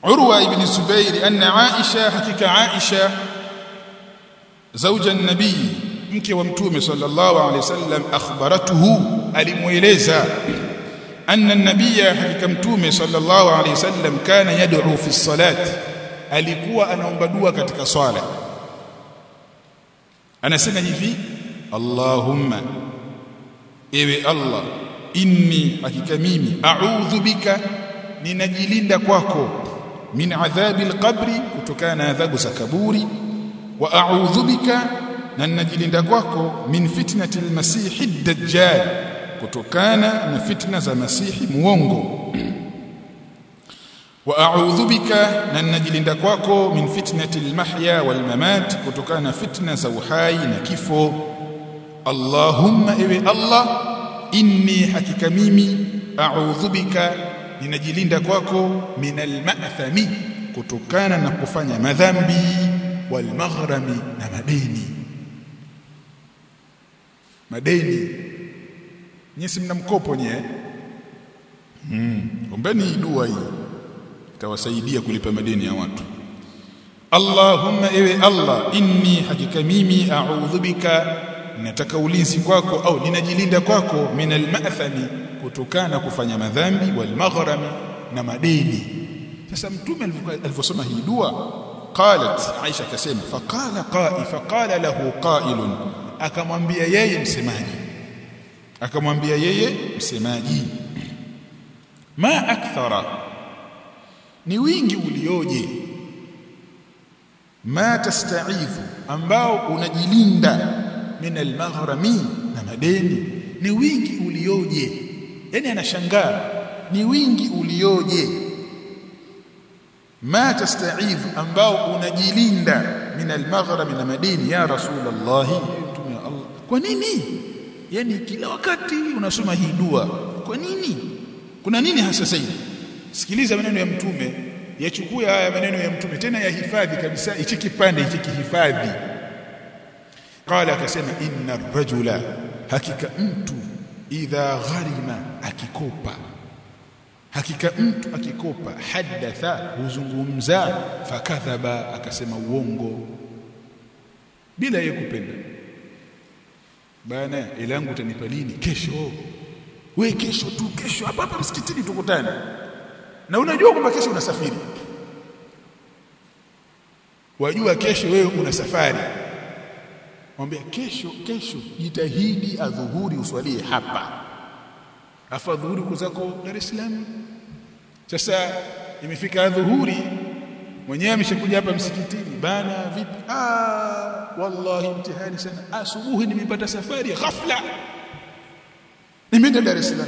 Urwa ibn Zubair anna Aisha hakika Aisha zauja nabii mke wa mtume sallallahu alaihi wasallam akhbaratuhu alimueleza anna nabiyya hakika mtume sallallahu alaihi wasallam kana yad'u fi salati alikuwa anaomba dua katika swala anasema hivi Allahumma ewe Allah inni hakika mimi a'udhu bika ninajilinda kwako min adhabi alqabri kutokana na adhabu za kaburi wa a'udhu bika na ninajilinda kwako min fitnati almasihi ad-dajjal kutokana na fitna za masihi muongo wa a'udhu bika na ninajilinda kwako min fitnati almahya walmamat kutokana na fitna za uhai na kifo Allahumma ewe Allah inni hakika mimi a'udhu bika ninajilinda kwako min alma'thami kutokana na kufanya madhambi walmaghrami na madeni madeni nyesi mna mkopo nye hmm. ombeni dua hii itawasaidia kulipa madeni ya watu Allahumma ewe Allah inni hakika mimi a'udhu bika nataka ulinzi kwako au ninajilinda kwako min alma'thami kutokana kufanya madhambi walmaghrami na madeni sasa mtume alivyosoma hii dua qalat Aisha akasema faqala qa'i faqala lahu qa'ilun akamwambia yeye msemaji akamwambia yeye msemaji ma akthara ni wingi ulioje ma tasta'idhu ambao unajilinda min almaghrami na madeni ni wingi ulioje yani anashangaa ni wingi ulioje ma tasta'idhu ambao unajilinda min almaghrami na madeni ya rasulullah mtume Allah kwa nini yani kila wakati unasoma hii dua kwa nini kuna nini hasa sasa sikiliza maneno ya mtume yachukue haya maneno ya mtume tena yahifadhi kabisa hichi kipande hichi kihifadhi qala akasema inna rajula hakika mtu idha gharima akikopa hakika mtu akikopa hadatha huzungumza fakadhaba akasema uongo bila yeye kupenda bana ilangu utanipa lini kesho we kesho tu kesho hapa hapa msikitini tukutane na unajua kwamba kesho unasafiri wajua kesho wewe una safari mwambie kesho kesho jitahidi adhuhuri uswalie hapa afa dhuhuri kuzako Dar es Salaam sasa imefika adhuhuri mwenyewe ameshakuja hapa msikitini bana vipi ah wallahi mtihani sana asubuhi nimepata safari ghafla nimeenda Dar es Salaam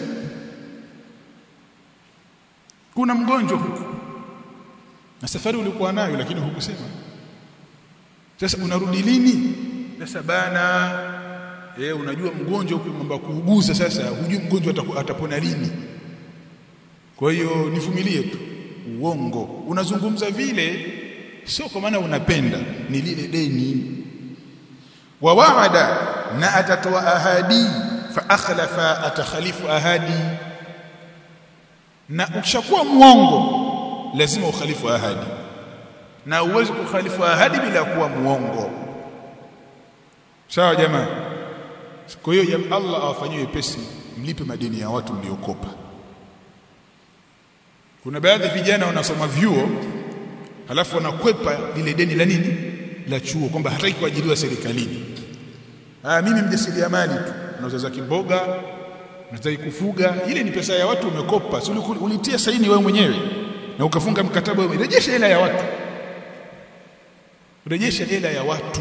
kuna mgonjwa huku na safari ulikuwa nayo lakini hukusema sasa unarudi lini sasa bana eh unajua mgonjwa huko mambo kuuguza sasa hujui mgonjwa atapona lini kwa hiyo nivumilie tu uongo unazungumza vile sio kwa maana unapenda ni lile deni wa waada na atatoa ahadi fa akhlafa atakhalifu ahadi na ukishakuwa muongo lazima ukhalifu ahadi na uwezi kukhalifu ahadi bila kuwa muongo sawa jamaa kwa hiyo Allah awafanyie pesi mlipe madeni ya watu mliokopa kuna baadhi vijana wanasoma vyuo halafu wanakwepa lile deni la nini la chuo kwamba hataki kuajiriwa serikalini ah mimi mjasiriamali tu nauza za kimboga nataka kufuga ile ni pesa ya watu umekopa si ulitia saini wewe mwenyewe na ukafunga mkataba wewe rejesha hela ya watu rejesha hela ya watu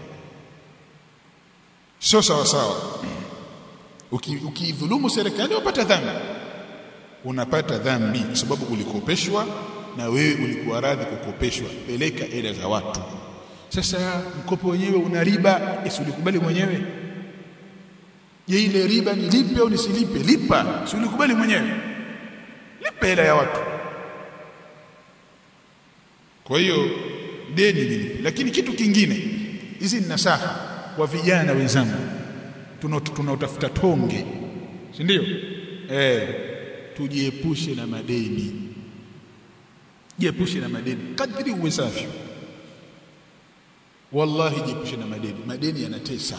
sio sawa sawa ukidhulumu uki serikali unapata dhambi unapata dhambi kwa sababu ulikopeshwa na wewe ulikuwa radhi kukopeshwa peleka hela za watu sasa mkopo wenyewe una riba esi ulikubali mwenyewe je ile riba nilipe au nisilipe lipa si ulikubali mwenyewe lipa hela ya watu kwa hiyo deni nilipe lakini kitu kingine hizi ni nasaha kwa vijana wenzangu tunaotafuta tonge si ndio eh tujiepushe na madeni jiepushe na madeni kadri uwezavyo wallahi jiepushe na madeni madeni yanatesa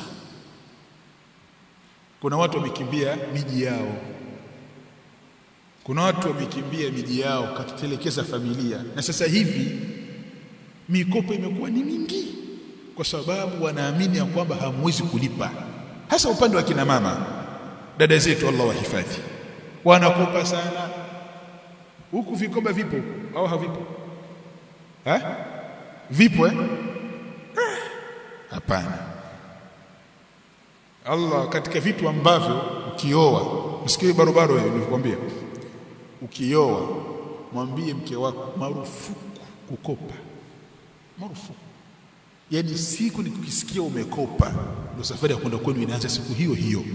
kuna watu wamekimbia miji yao kuna watu wamekimbia miji yao kakitelekeza familia na sasa hivi mikopo imekuwa ni mingi kwa sababu wanaamini ya kwamba hamwezi kulipa hasa upande wa kina mama dada zetu Allah wahifadhi wanakopa sana huku vikoba vipo au havipo ha? vipo eh hapana Allah katika vitu ambavyo ukioa msikie barobaro wewe nilikwambia ukioa mwambie mke wako marufuku kukopa marufuku yani siku nikukisikia umekopa ndio safari ya kwenda kwenu inaanza siku hiyo hiyo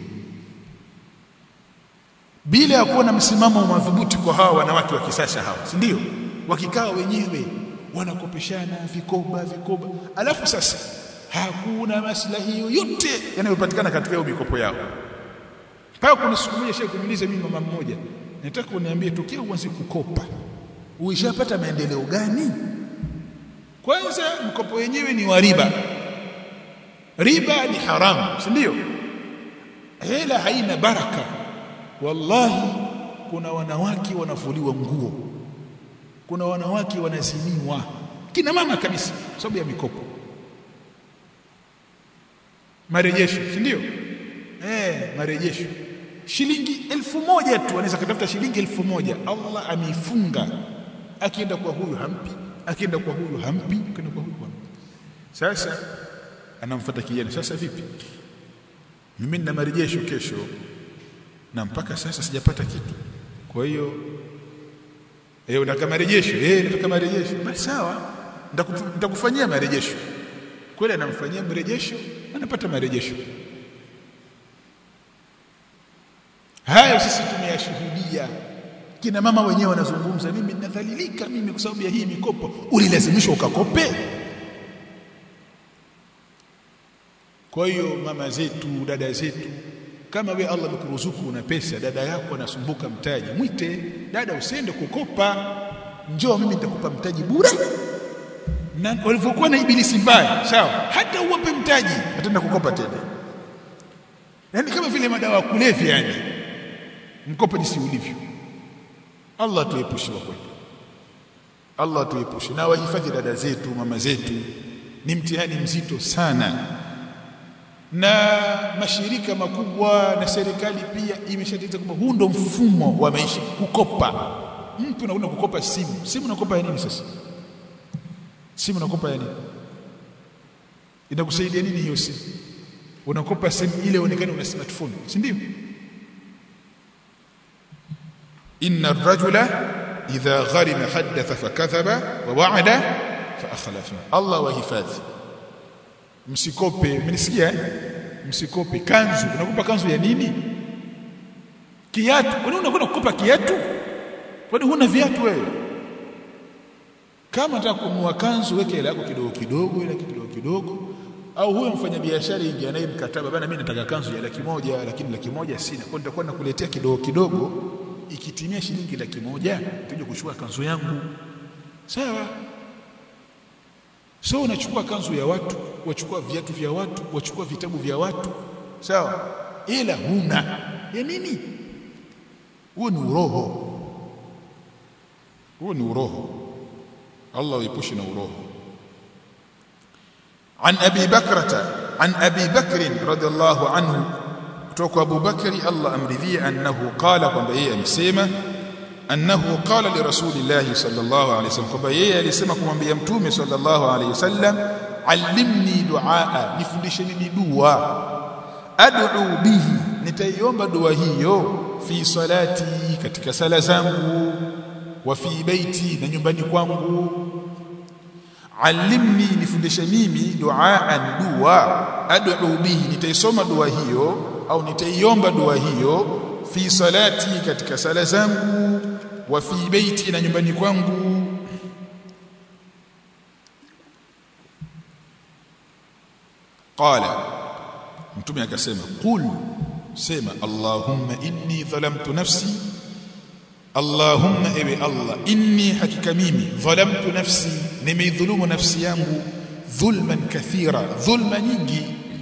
bila ya kuwa na msimamo madhubuti kwa hawa wanawake wa kisasa hawa si ndio wakikaa wenyewe wanakopeshana vikoba vikoba alafu sasa hakuna maslahi yoyote yanayopatikana katika hiyo mikopo yao pale kuna siku moja shehe kuniuliza mimi mama mmoja nataka uniambie tokea uanze kukopa uishapata maendeleo gani kwanza mkopo wenyewe ni wa riba riba ni haramu si ndio hela haina baraka wallahi kuna wanawake wanafuliwa nguo kuna wanawake wanazimiwa kina mama kabisa sababu ya mikopo marejesho si ndio eh marejesho shilingi elfu moja tu anaweza kutafuta shilingi elfu moja Allah ameifunga akienda kwa huyu hampi akienda kwa huyu hampi akienda kwa huyu hampi sasa anamfuata kijana sasa vipi mimi nina marejesho kesho na mpaka sasa sijapata kitu kwa hiyo eh unataka marejesho eh nataka marejesho basi sawa nitakufanyia marejesho kweli anamfanyia marejesho anapata marejesho hayo sisi tumeyashuhudia kina mama wenyewe wanazungumza mimi ninadhalilika mimi kwa sababu ya hii mikopo ulilazimishwa ukakope kwa hiyo mama zetu dada zetu kama we Allah amekuruzuku una pesa dada yako anasumbuka mtaji mwite dada usiende kukopa njoo mimi nitakupa mtaji bure na walivyokuwa na ibilisi mbaya sawa hata uwape mtaji ataenda kukopa tena yani kama vile madawa ya kulevya yani mkopo jinsi ulivyo Allah tuepushe kwa kweli Allah tuepushe na wahifadhi dada zetu mama zetu ni mtihani mzito sana na mashirika makubwa na serikali pia imeshatengeneza kwamba huu ndo mfumo wa maisha kukopa mtu unakwenda kukopa simu simu unakopa ya nini sasa simu unakopa ya nini inakusaidia nini hiyo simu unakopa simu ile uonekane una smartphone si ndio inna ar-rajula idha gharima haddatha fakadhaba wa wa'ada fa akhlafa Allah wahifadhi msikope mnisikia msikope kanzu unakupa kanzu ya nini kiatu kwani unakwenda kukopa kiatu kwani huna viatu wewe kama unataka kununua kanzu weke hela yako kidogo kidogo ile kidogo kidogo au huyo mfanyabiashara ingia naye mkataba bana mimi nataka kanzu ya laki moja lakini laki moja sina kwa nitakuwa nakuletea kidogo kidogo ikitimia shilingi laki moja tuje kuchukua kanzu yangu sawa so unachukua kanzu ya watu wachukua viatu vya watu wachukua vitabu vya watu sawa ila huna ya nini huo ni uroho huo ni uroho Allah uepushe na uroho عن ابي بكرة عن ابي بكر رضي الله عنه kutoka Abu Bakari Allah amridhie annahu qala kwamba yeye amesema annahu qala li rasulillahi sallallahu alayhi wasallam kwamba yeye alisema kumwambia mtume sallallahu alayhi wasallam allimni duaa nifundishe mimi dua ad'u bihi nitaiomba dua hiyo fi salati katika sala zangu wa fi baiti na nyumbani kwangu allimni nifundishe mimi duaan dua ad'u bihi nitaisoma dua hiyo au nitaiomba dua hiyo fi salati katika sala zangu wa fi baiti na nyumbani kwangu qala mtume akasema qul sema allahumma inni dhalamtu nafsi Allahumma ewe Allah inni hakika mimi dhalamtu nafsi nimeidhulumu nafsi yangu dhulman kathira dhulma nyingi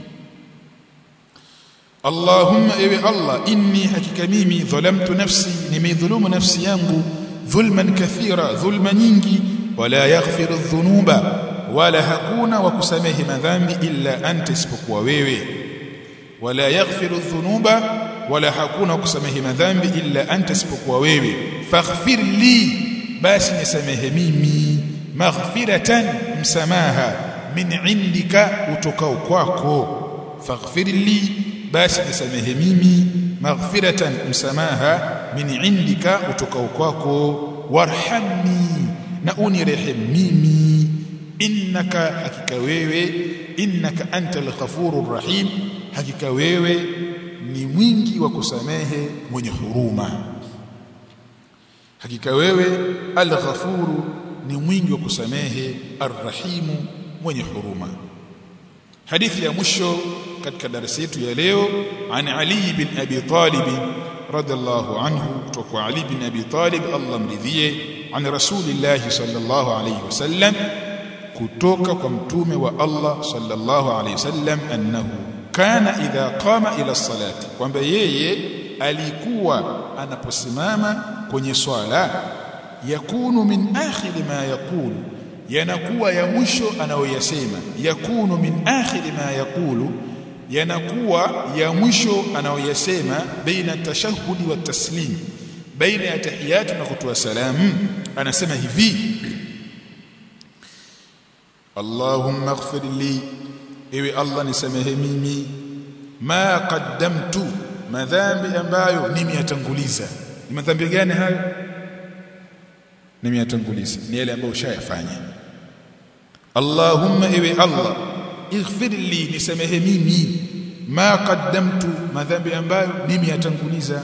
Allahumma ewe Allah inni hakika mimi dhalamtu nafsi nimeidhulumu nafsi yangu dhulman kathira dhulma nyingi wala yaghfiru dhunuba wala hakuna wa kusamehe madhambi illa anta isipokuwa wewe wala yaghfiru dhunuba wala hakuna kusamehe madhambi illa anta isipokuwa wewe faghfir li basi nisamehe mimi maghfiratan msamaha min indika utokao kwako faghfir li basi nisamehe mimi maghfiratan msamaha min indika utokao kwako warhamni na unirehemu mimi innaka hakika wewe innaka antal ghafurur rahim hakika wewe ni mwingi wa kusamehe mwenye huruma hakika wewe al-ghafuru ni mwingi wa kusamehe ar-rahimu mwenye huruma hadithi ya mwisho katika darasa yetu ya leo an Ali bin Abi Talib radhiallahu anhu kutoka Ali bin Abi Talib Allah mridhie an Rasulillah sallallahu alayhi wasallam kutoka kwa mtume wa Allah sallallahu alayhi wasallam annahu kana idha qama ila salati kwamba yeye alikuwa anaposimama kwenye swala yakunu min akhir ma yaqulu yanakuwa ya mwisho anayoyasema yakunu min akhir ma yaqulu yanakuwa ya mwisho anayoyasema baina tashahudi wa taslim baina ya tahiyatu na kutoa salamu anasema hivi Allahumma ighfir li ewe Allah nisamehe mimi ma qaddamtu madhambi ambayo nimeyatanguliza ni madhambi gani hayo nimeyatanguliza ni yale ambayo ushayafanya Allahumma ewe Allah ighfir li nisamehe mimi ma qaddamtu madhambi ambayo nimeyatanguliza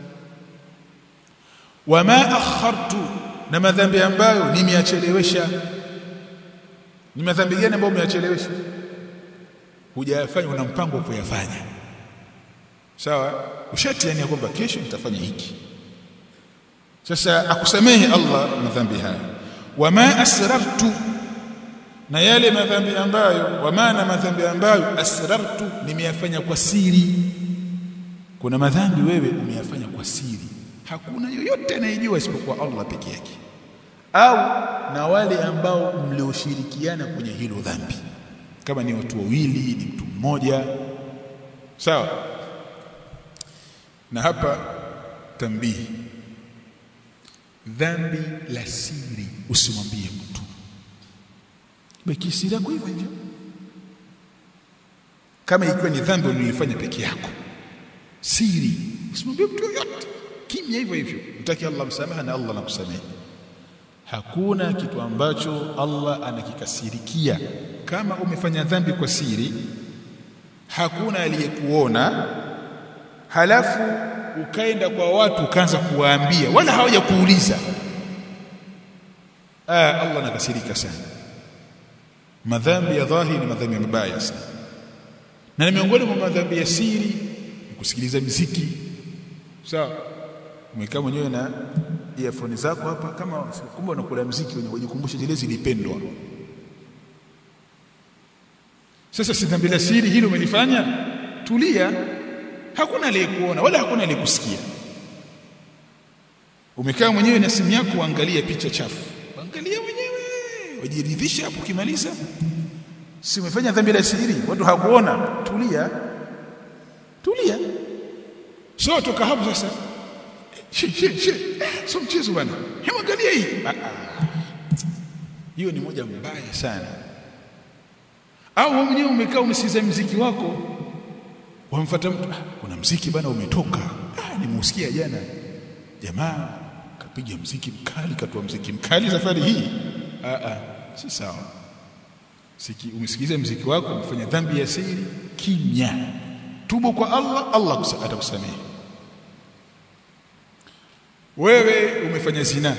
wama akhartu na madhambi ambayo nimeyachelewesha ni madhambi gani ambayo umeyachelewesha hujayafanya una mpango wa kuyafanya sawa ushatiania kwamba kesho nitafanya hiki sasa akusamehe Allah madhambi haya wama asrartu na yale madhambi ambayo wama na madhambi ambayo asrartu nimeyafanya kwa siri kuna madhambi wewe umeyafanya kwa siri hakuna yoyote anayejua isipokuwa Allah peke yake au na wale ambao mlioshirikiana kwenye hilo dhambi kama ni watu wawili ni mtu mmoja sawa na hapa tambihi dhambi la siri usimwambie mtu baki siri yako hivyo hivyo kama ikiwa ni dhambi ulilofanya peke yako siri usimwambie mtu yoyote kimya hivyo hivyo mtaki Allah msamaha na Allah anakusamehe hakuna kitu ambacho Allah anakikasirikia kama umefanya dhambi kwa siri hakuna aliyekuona halafu ukaenda kwa watu ukaanza kuwaambia wala hawaja kuuliza ah Allah anakasirika sana madhambi ya dhahiri ni madhambi mabaya sana na miongoni mwa madhambi ya siri ni kusikiliza muziki sawa umekaa mwenyewe na earphone zako hapa kama kumbe unakula muziki unajikumbusha zile zilipendwa sasa si dhambi la siri hilo umelifanya tulia hakuna aliyekuona wala hakuna aliyekusikia umekaa mwenyewe na simu yako uangalie picha chafu angalia mwenyewe wajiridhisha hapo ukimaliza si umefanya dhambi la siri watu hakuona tulia tulia so toka hapo sasa she she she so mchezo bwana hebu angalia hii hiyo ni moja mbaya sana au wewe mwenyewe umekaa unasikiza mziki wako wamfuata mtu ah, kuna mziki bana umetoka ah nimusikia jana jamaa kapiga mziki mkali katoa mziki mkali safari hii ah ah si sawa siki umesikiza mziki wako umefanya dhambi ya siri kimya tubu kwa Allah Allah atakusamehe wewe umefanya zina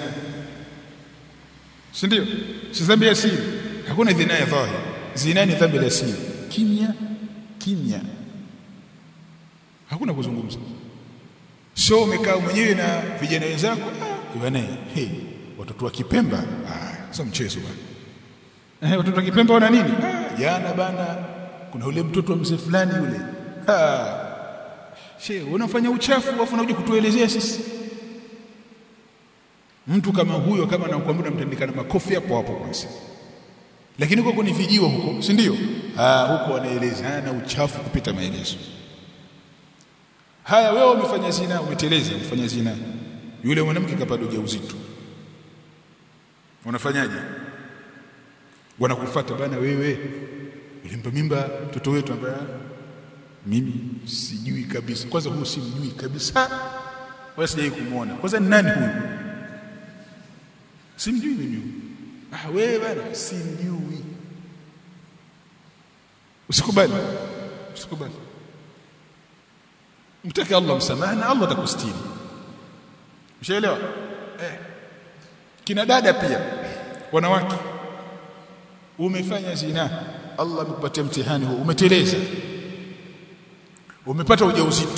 si ndio si dhambi ya siri hakuna dhina ya dhahiri zina ni dhambi la siri kimya kimya hakuna kuzungumza so umekaa mwenyewe na vijana wenzako ah bwana hey, watoto wa Kipemba ah sio mchezo bwana eh watoto wa Kipemba wana nini ah jana bana kuna ule mtoto wa mzee fulani yule ah she unafanya uchafu afu unakuja kutuelezea sisi mtu kama huyo kama anakuambia mtandikana makofi hapo hapo kwanza lakini huko ni vijiwa huko si ndio ah huko wanaelezana uchafu kupita maelezo haya wewe umefanya zina umeteleza umefanya zina yule mwanamke kapata ujauzito unafanyaje wanakufuata bana wewe ulimpa mimba mtoto wetu ambaye mimi sijui kabisa kwanza huyu simjui kabisa wala sijai kumuona kwanza ni nani huyu simjui mimi ah wewe bana simjui usikubali usikubali mtake Allah msamaha na Allah atakustiri Ushaelewa? Eh. Kina dada pia wanawake umefanya zina Allah amekupatia mtihani huo umeteleza umepata ujauzito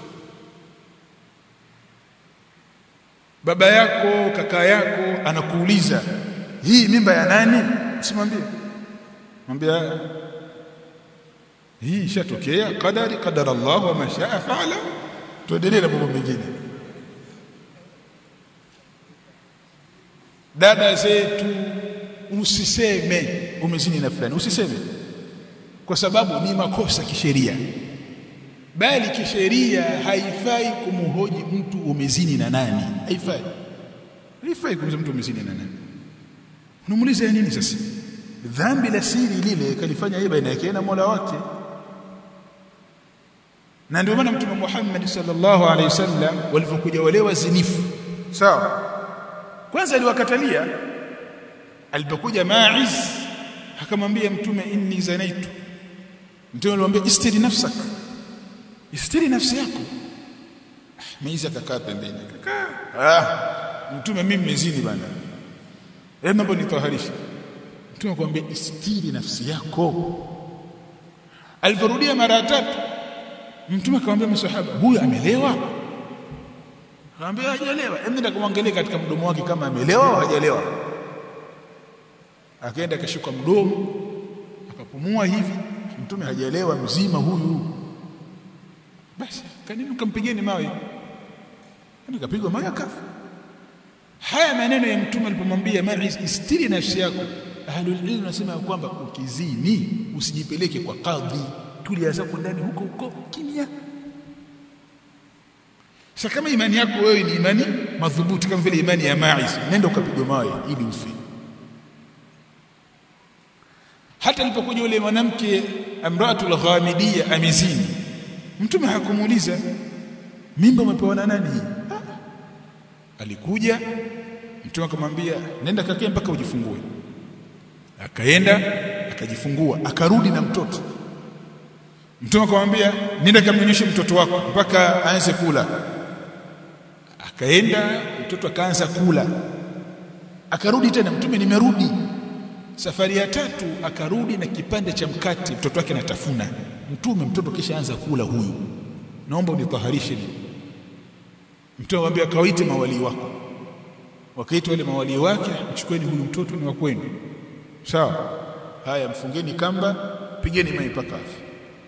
baba yako kaka yako anakuuliza hii mimba ya nani usimwambie mwambie hii ishatokea qadari qadara Allah wa mashaa fa'ala tuendelee na mambo mengine dada zetu usiseme umezini na fulani usiseme kwa sababu ni makosa kisheria bali kisheria haifai kumhoji mtu umezini na nani haifai haifai kumhoji mtu umezini na nani unamuuliza nini sasa dhambi la siri lile kalifanya yeye baina yake na Mola wake na ndio maana mtume Muhammad sallallahu alaihi wasallam walipokuja wale wazinifu sawa kwanza aliwakatalia alipokuja Ma'iz akamwambia mtume inni zanaitu mtume alimwambia istiri nafsak istiri nafsi yako Ma'iz akakaa pembeni akakaa ah mtume mimi mezini bana hebu mambo nitaharisha mtume akamwambia istiri nafsi yako aliporudia mara tatu mtume akamwambia masahaba huyu amelewa akamwambia hajalewa hebu nenda kumwangalia katika mdomo wake kama amelewa au hajalewa akaenda akashuka mdomo akapumua hivi mtume hajalewa mzima huyu basi kanini kampigeni mawe nikapigwa mawe akafa haya maneno ya mtume alipomwambia Ma'iz istiri nafsi yako ahlul ilm nasema kwamba ukizini usijipeleke kwa kadhi tulia zako ndani huko huko kimya sasa kama imani yako wewe ni imani madhubuti kama vile imani ya Ma'iz nenda ukapigwa mawe ili ufe hata alipokuja yule mwanamke amratul ghamidiyya amizini mtume hakumuuliza mimba umepewa na nani alikuja mtume akamwambia nenda kakae mpaka ujifungue akaenda akajifungua akarudi na mtoto mtume akamwambia nenda kamnyonyeshe mtoto wako mpaka aanze kula akaenda mtoto akaanza kula akarudi tena mtume nimerudi safari ya tatu akarudi na kipande cha mkate mtoto wake anatafuna mtume mtoto kisha anza kula huyu naomba unitaharishe mtume amwambia kawaite mawali wako wakaita wale mawali wake mchukueni huyu mtoto ni wa kwenu sawa haya mfungeni kamba pigeni mai mpaka afi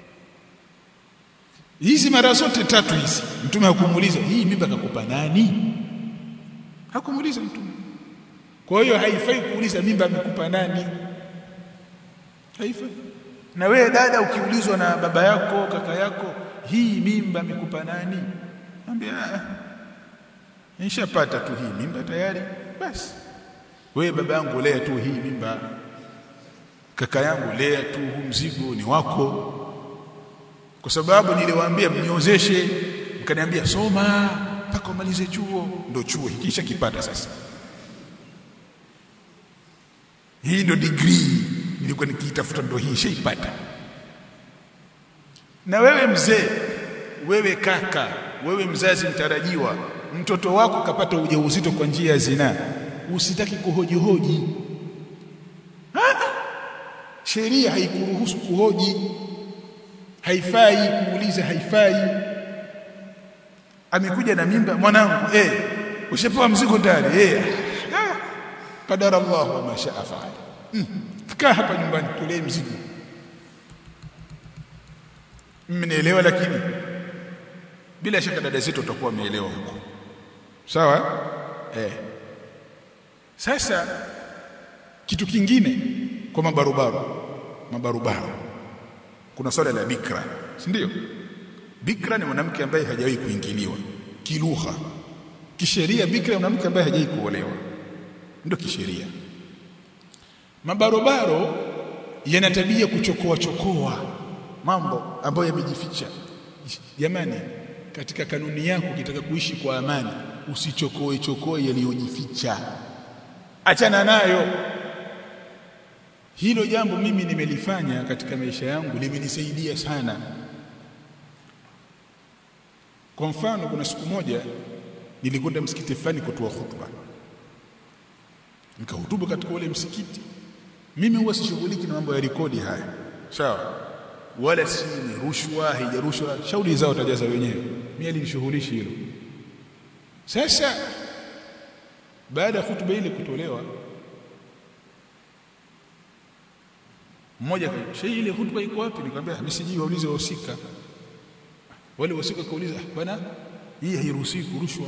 hizi mara zote tatu hizi mtume hakumuuliza hii mimba kakupa nani hakumuuliza mtume kwa hiyo haifai kuuliza mimba amekupa nani haifai na wewe dada ukiulizwa na baba yako kaka yako hii mimba amekupa nani ambia nishapata tu hii mimba tayari basi wewe baba yangu lea tu hii mimba kaka yangu lea tu huu mzigo ni wako kwa sababu niliwaambia mniozeshe mkaniambia soma mpaka umalize chuo ndo chuo hikisha kipata sasa hii ndo degree nilikuwa nikiitafuta ndo hii shaipata na wewe mzee wewe kaka wewe mzazi mtarajiwa mtoto wako kapata ujauzito kwa njia ya zina usitaki kuhoji hoji sheria haikuruhusu kuhoji haifai kuuliza haifai amekuja na mimba mwanangu eh ushapewa mzigo tayari eh qadara Allah wa ma shaa faal mm. kaa hapa nyumbani tulee mzigo mmenielewa lakini bila shaka dada zetu watakuwa wameelewa huko sawa eh sasa kitu kingine kwa mabarubaro mabarubaro kuna swala la bikra si ndio bikra ni mwanamke ambaye hajawahi kuingiliwa kilugha kisheria bikra ni mwanamke ambaye hajawahi kuolewa ndio kisheria mabarobaro yana tabia kuchokoa chokoa mambo ambayo yamejificha jamani katika kanuni yako ukitaka kuishi kwa amani usichokoe chokoe yaliyojificha achana nayo hilo jambo mimi nimelifanya katika maisha yangu limenisaidia sana kwa mfano kuna siku moja nilikwenda msikiti fulani kutoa hutuba nikahutubu katika ule msikiti mimi huwa sishughuliki na mambo ya rekodi haya sawa wala si ni rushwa haijarushwa shauri zao tajaza wenyewe mimi alinishughulishi hilo sasa baada ya hutuba ile kutolewa mmoja shehe ile hutuba iko wapi nikamwambia mimi sijui waulize wahusika wale wahusika kauliza bwana hii hairuhusiwi kurushwa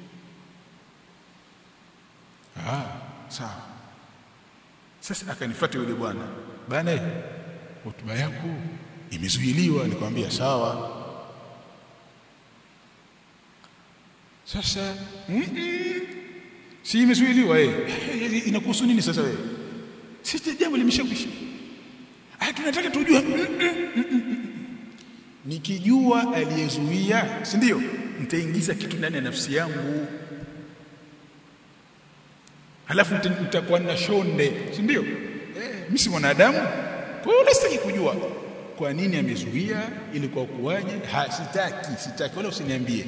ah sawa sasa akanifuata yule bwana bwana hotuba yako imezuiliwa nikamwambia sawa sasa mm -mm, si imezuiliwa eh inakuhusu nini sasa wewe sisi jambo limeshakwisha ah tunataka tujue mm -mm, nikijua aliyezuia si ndio nitaingiza kitu ndani ya nafsi yangu halafu nitakuwa na shonde si ndio eh mimi si mwanadamu kwa hiyo sitaki kujua kwa nini amezuia ili kwa kuwaje ha sitaki sitaki wala usiniambie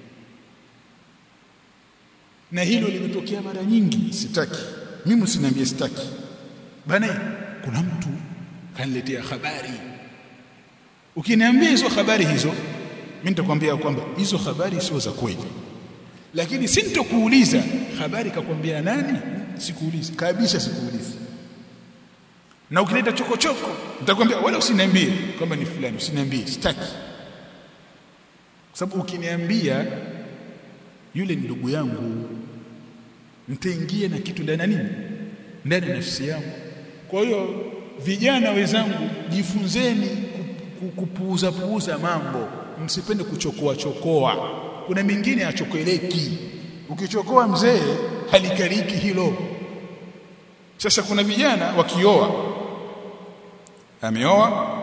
na hilo limetokea mara nyingi sitaki mimi usiniambie sitaki bana kuna mtu kaniletea habari ukiniambia hizo habari hizo mimi nitakwambia kwamba hizo habari sio za kweli lakini sintokuuliza habari kakwambia nani sikuuliza kabisa sikuuliza na ukileta chokochoko nitakwambia wala usiniambie kwamba ni fulani usiniambie sitaki sababu ukiniambia yule ni ndugu yangu nitaingia na kitu ndani nini ndani ya nafsi yangu kwa hiyo vijana wenzangu jifunzeni kupuuza puuza mambo msipende kuchokoa chokoa kuna mingine achokeleki ukichokoa mzee halikariki hilo sasa kuna vijana wakioa ameoa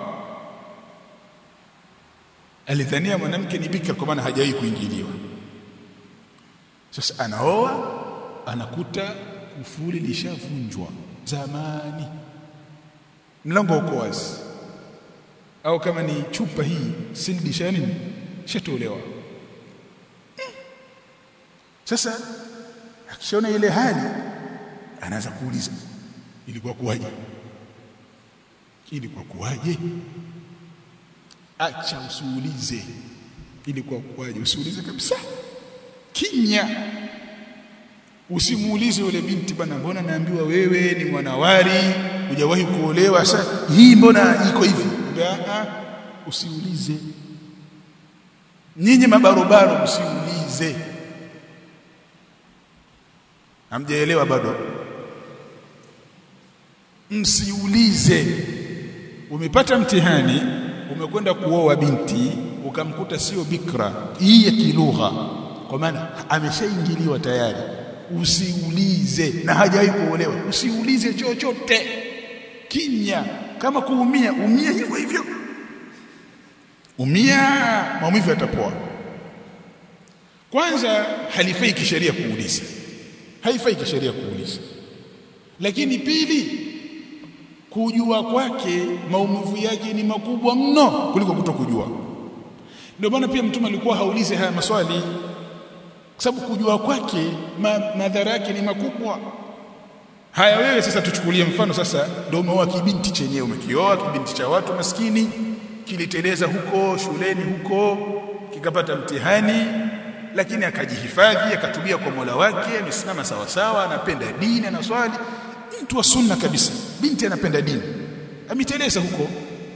alidhania mwanamke ni bikra kwa maana hajawahi kuingiliwa sasa anaoa anakuta kufuli lishavunjwa zamani mlango uko wazi au kama ni chupa hii sildi shani shatolewa sasa akishaona ile hali anaanza kuuliza ilikuwa kuwaje ilikuwa kuwaje acha usiulize ilikuwa kuwaje usiulize kabisa kinya usimuulize yule binti bana mbona naambiwa wewe ni mwanawari hujawahi kuolewa sasa hii mbona iko hivi a usiulize nyinyi mabarobaro msiulize hamjaelewa bado msiulize umepata mtihani umekwenda kuoa binti ukamkuta sio bikra hii ya kilugha kwa maana ameshaingiliwa tayari usiulize na hajawahi kuolewa usiulize chochote kinya kama kuumia umia hivyo hivyo umia maumivu yatapoa kwanza halifai kisheria kuuliza haifai kisheria kuuliza lakini pili kujua kwake maumivu yake ni makubwa mno kuliko kutokujua ndio maana pia mtume alikuwa haulize haya maswali kwa sababu kujua kwake ma, madhara yake ni makubwa haya wewe sasa tuchukulie mfano sasa ndio umeoa kibinti chenyewe umekioa kibinti cha watu maskini kiliteleza huko shuleni huko kikapata mtihani lakini akajihifadhi akatubia kwa Mola wake amesimama sawa sawa anapenda dini na swali mtu wa sunna kabisa binti anapenda dini ameteleza huko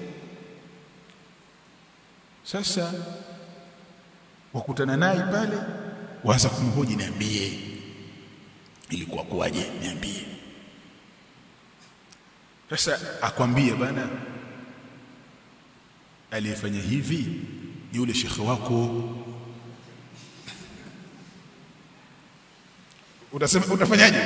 sasa wakutana naye pale waanza kumhoji niambie ilikuwa kuwaje niambie sasa akwambie bana aliyefanya hivi ni yule shekhe wako utasema utafanyaje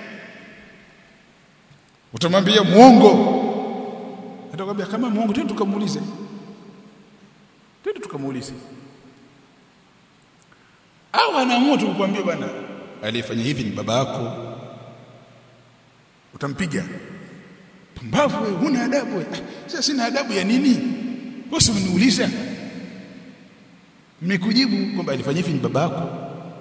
utamwambia muongo atakwambia kama muongo twende tukamuulize twende tukamuulize au anaamua tu kukwambia bwana aliyefanya hivi ni baba yako utampiga pumbavu wewe huna adabu wewe sasa sina adabu ya nini wewe umeniuliza mmekujibu kwamba alifanya hivi ni baba yako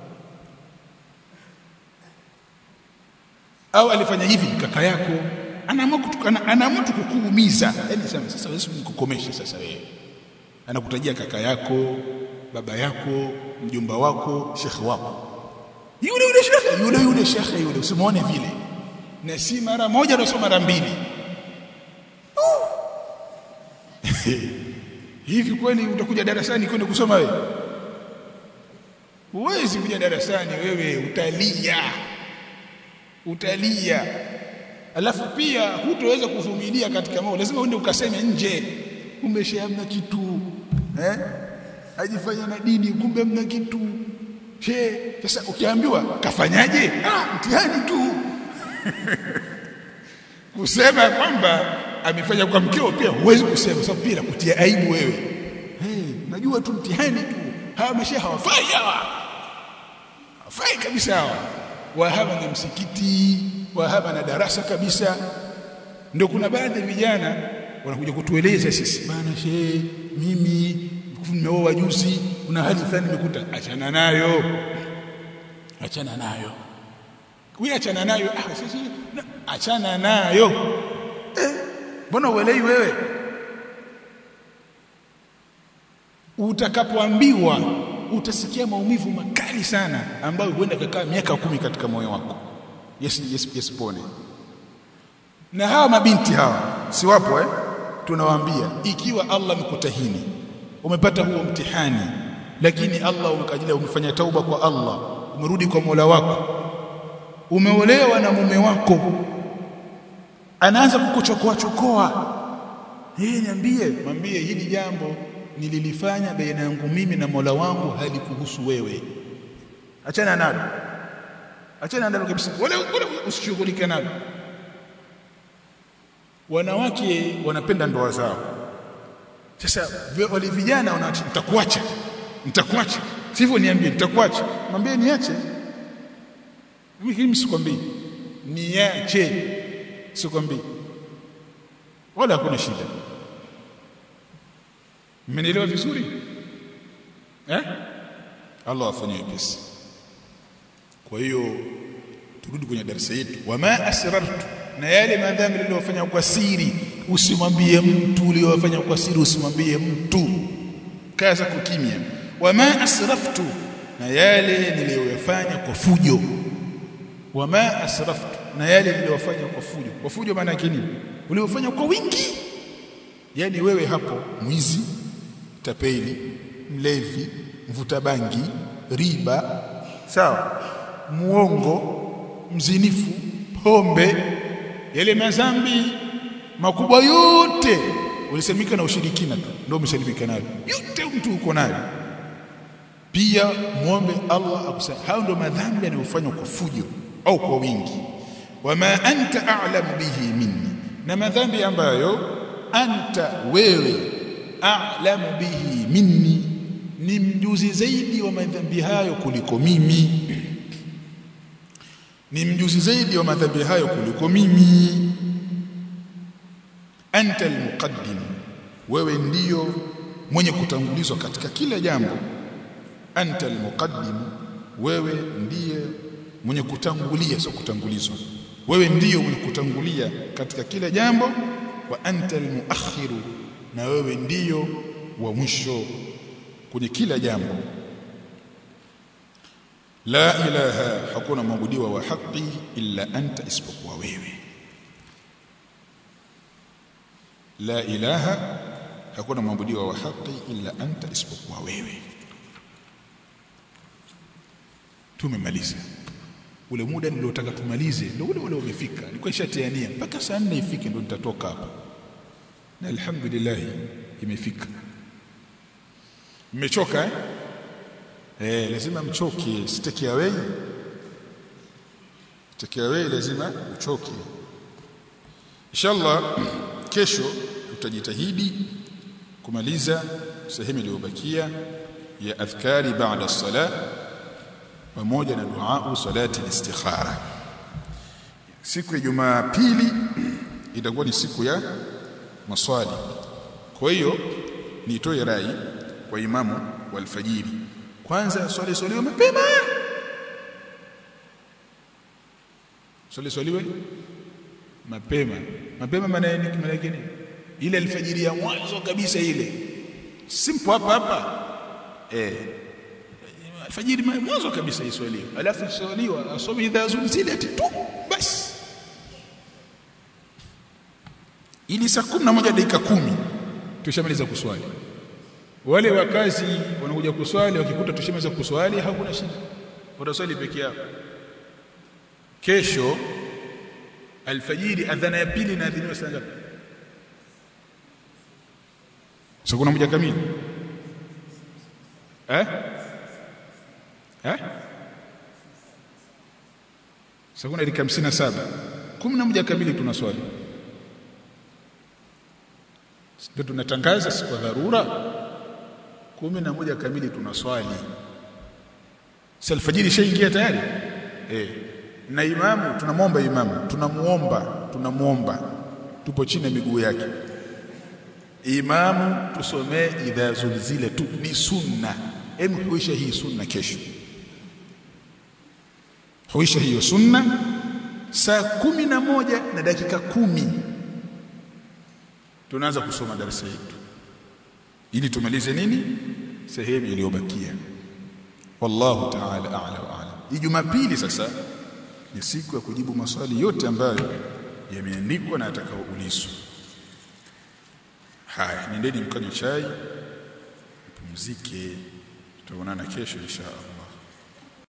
au alifanya hivi ni kaka yako anaamua kutukana anaamua kukuumiza yani sasa sasa wewe nikukomeshe sasa wewe anakutajia kaka yako baba yako mjomba wako shekhe wako yule yule shekhe yule yule shekhe yule usimuone vile na si mara moja na sio mara mbili hivi kweli utakuja darasani kwenda kusoma wewe huwezi kuja darasani wewe utalia utalia alafu pia hutoweza kuvumilia katika mambo lazima uende ukaseme nje kumbe shehe hamna kitu eh ajifanya na dini kumbe hamna kitu she sasa ukiambiwa kafanyaje ah mtihani tu kusema kwamba amefanya kwa mkeo pia huwezi kusema sababu pia kutia aibu wewe hey, najua tu mtihani tu hawa mashehe hawafai hawa hawafai kabisa hawa wahaba na msikiti wahaba na darasa kabisa ndio kuna baadhi ya vijana wanakuja kutueleza sisi bana shehe mimi nimeoa juzi kuna hali fulani nimekuta achana nayo achana nayo wewe achana nayo ah sisi achana nayo mbona eh, uelewi wewe utakapoambiwa utasikia maumivu makali sana ambayo huenda kakaa miaka kumi katika moyo wako yes yes yes pone na hawa mabinti hawa si wapo eh tunawaambia ikiwa Allah amekutahini umepata huo mtihani lakini Allah umekajilia umefanya tauba kwa Allah umerudi kwa Mola wako umeolewa na mume wako anaanza kukuchokoa chokoa yeye niambie mwambie hili jambo nililifanya baina yangu mimi na Mola wangu halikuhusu wewe achana nalo achana nalo kabisa wala wala usishughulike nalo wanawake wanapenda ndoa zao sasa wale vijana wanaacha nitakuacha nitakuacha sivyo niambie nitakuacha mwambie niache mimi sikwambii niache sikwambii wala hakuna shida mmenielewa vizuri eh Allah afanye wepesi kwa hiyo turudi kwenye darasa yetu wama asrartu na yale madhambi niliyofanya kwa siri usimwambie mtu uliyofanya kwa siri usimwambie mtu kaza kukimya wama asraftu na yale niliyoyafanya kwa fujo wama asraftu na yale niliyofanya kwa fujo kwa fujo maana yake nini uliyofanya kwa wingi yani wewe hapo mwizi tapeli mlevi mvuta bangi riba sawa muongo mzinifu pombe yale madhambi makubwa yote ulisemika na ushirikina tu ndio umesalimika nayo yote mtu uko nayo pia muombe Allah akusamehe hao ndio madhambi yanayofanywa kwa fujo au kwa wingi wama anta a'lam bihi minni na madhambi ambayo anta wewe a'lam bihi minni ni mjuzi zaidi wa madhambi hayo kuliko mimi ni mjuzi zaidi wa madhambi hayo kuliko mimi anta almuqaddim wewe ndiyo mwenye kutangulizwa katika kila jambo anta almuqaddim wewe ndiye mwenye kutangulia sio kutangulizwa wewe ndiyo mwenye kutangulia katika kila jambo wa anta almuakhiru na wewe ndiyo wa mwisho kwenye kila jambo la ilaha hakuna mwabudiwa wa haki illa anta isipokuwa wewe la ilaha hakuna mwabudiwa wa haki illa anta isipokuwa wewe tumemaliza ule muda niliotaka tumalize ndio ule ule umefika nilikuwa nishatiania mpaka saa 4 ifike ndio nitatoka hapa na alhamdulillah imefika mmechoka eh eh lazima mchoke sitaki away sitaki away lazima uchoke inshallah kesho tutajitahidi kumaliza sehemu iliyobakia ya adhkari baada as-salah pamoja na dua salati istikhara siku ya Jumapili itakuwa ni siku ya maswali kwa hiyo nitoe rai kwa imamu wa alfajiri kwanza swali swaliwe mapema swali swaliwe mapema mapema maana yake maana yake nini ile alfajiri ya mwanzo kabisa ile simple hapa hapa eh alfajiri mwanzo kabisa iswaliwe alafu iswaliwa asome idha zulzilat tu basi ili saa 11 dakika kumi tushamaliza kuswali wale wakazi wanakuja kuswali wakikuta tushamaliza kuswali hakuna shida wataswali peke yao kesho alfajiri adhana ya pili inaadhiniwa saa ngapi saa kuna moja kamili eh eh saa kuna dakika 57 11 kamili tunaswali ndio tunatangaza siku ya dharura kumi na moja kamili tunaswali si alfajiri shaingia tayari eh na imamu tunamwomba imamu tunamuomba tunamuomba tupo chini ya miguu yake imamu tusomee idha zulzile tu ni sunna hem huisha hii sunna kesho huisha hiyo sunna saa kumi na moja na dakika kumi tunaanza kusoma darasa yetu ili tumalize nini sehemu iliyobakia wallahu ta'ala a'la wa a'lam jumapili sasa ni siku ya kujibu maswali yote ambayo yameandikwa na atakaoulizwa haya nendeni mkanywe chai pumzike tutaonana kesho inshallah